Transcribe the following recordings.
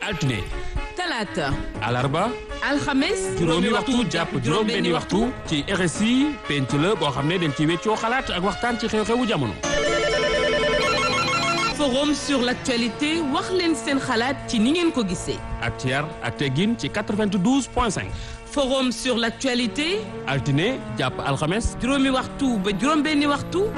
altine talaata alarba alxames juróomi waxtu jàpp juróom-benni waxtu ci RSI penc la boo xam ne dañ ci weccoo xalaat ak waxtaan ci xew-xewu jamono. forum sur l'actualité wax leen seen xalaat ci ni ngeen ko gisee. ak ci yar ak teggin ci 92 point 5. forum sur l'actualité altine jàpp alxames. juróomi waxtu ba juróom-benni waxtu.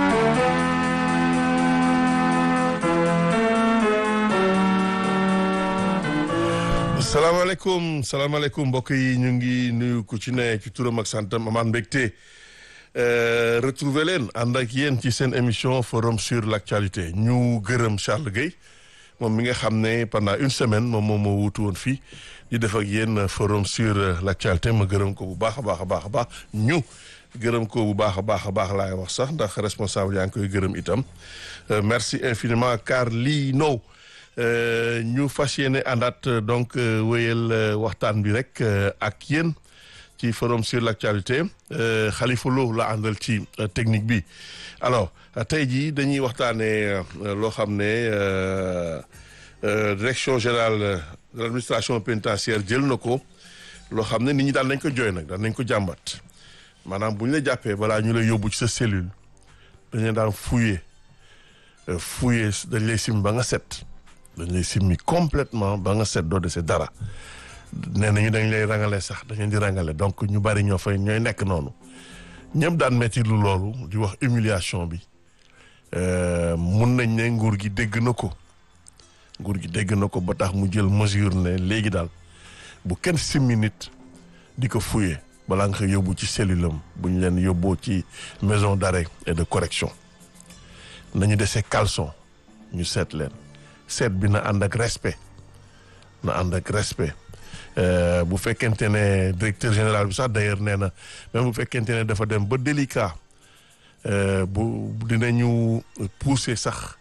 salaamaaleykum salaamaaleykum mbokk yi ñu ngi nuyu ku ci ne ci turam ak santam amaan mbégte retrouver leen ànd ak yéen ci seen émission forum sur l'actualité ñu gërëm Charles Gueye moom mi nga xam ne pendant une semaine moom moom moo wutu woon fii di def ak yéen forum sur l'actualité ma gërëm ko bu baax a baax a baax a baax ñu gërëm ko bu baax a baax a baax laay wax sax ndax responsable yaa ngi koy gërëm itam merci infiniment Carlino ñu fas yéene àndaat donc wéyal waxtaan bi rek ak yéen ci forum sur l'actualité Khalifa Lo la àndal ci technique bi alors tey jii dañuy waxtaanee loo xam ne direction générale de l'administration pénitentiaire jël na ko loo xam ne nit ñi daal nañ ko jooy nag daal nañ ko jàmbat maanaam bu ñu la jàppee balaa ñu lay yóbbu ci sa cellule dañ leen daan fouiller fouiller dañ lay sim ba nga set dañ lay simmi complètement ba nga set doo dese dara nee nañu dañ lay rangale sax dañ leen di rangale donc ñu bari ñoo fay ñooy nekk noonu ñëpp daan metti lu loolu di wax humiliation bi mun nañ ne nguur gi dégg na ko nguur gi dégg na ko ba tax mu jël mesure ne léegi daal bu kenn simmi nit di ko fouiller balaa nga koy yóbbu ci cellule am bu ñu leen yóbboo ci maison d'arrêt et de correction nañu dese caleçon ñu seet leen seet bi na ànd ak respect na ànd ak respect bu fekkente ne directeur général bi sax d'ailleurs nee na même bu fekkente ne dafa dem ba délicat bu dinañu pousser sax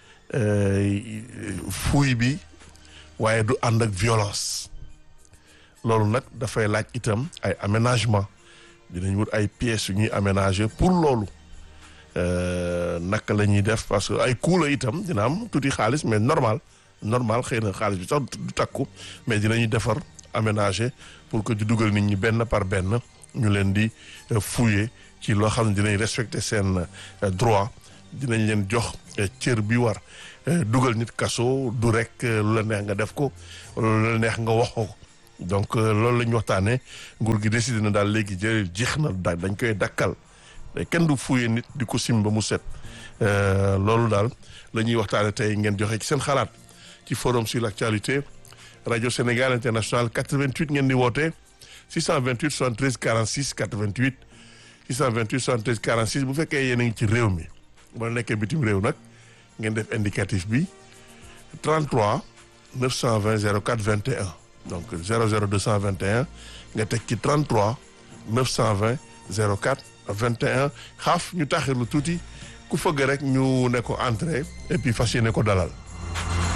fouille bi waaye du ànd ak violence loolu nag dafay laaj itam ay aménagement dinañ wut ay pièces yu ñuy aménager pour loolu naka la ñuy def parce que ay coût la itam dina am tuuti xaalis mais normal normal xëy na xaalis bi sax du takku mais dinañuy defar aménager pour que di dugal nit ñi benn par benn ñu leen di fouiller ci loo xam ne dinañ respecter seen droit dinañ leen jox cër bi war dugal nit kaso du rek lu la neex nga def ko wala lu la neex nga wax ko donc loolu la ñu waxtaanee nguur gi décidé na daal léegi jël jeex na dañ koy dakkal kenn du fouiller nit di ko sim ba mu set loolu daal la ñuy waxtaane tey ngeen joxe ci seen xalaat ci forum sur l'actualité radio Sénégal international 88 ngeen di woote 628 73 46 88 628 73 46 bu fekkee yéen a ngi ci réew mi boo nekkee bitim réew nag ngeen def indicatif bi 33 920 04 21 donc 00 221 nga teg ci 33 920 04 21 xaaf ñu taxirlu tuuti ku fëgg rek ñu ne ko entrée et puis fas yéene ko dalal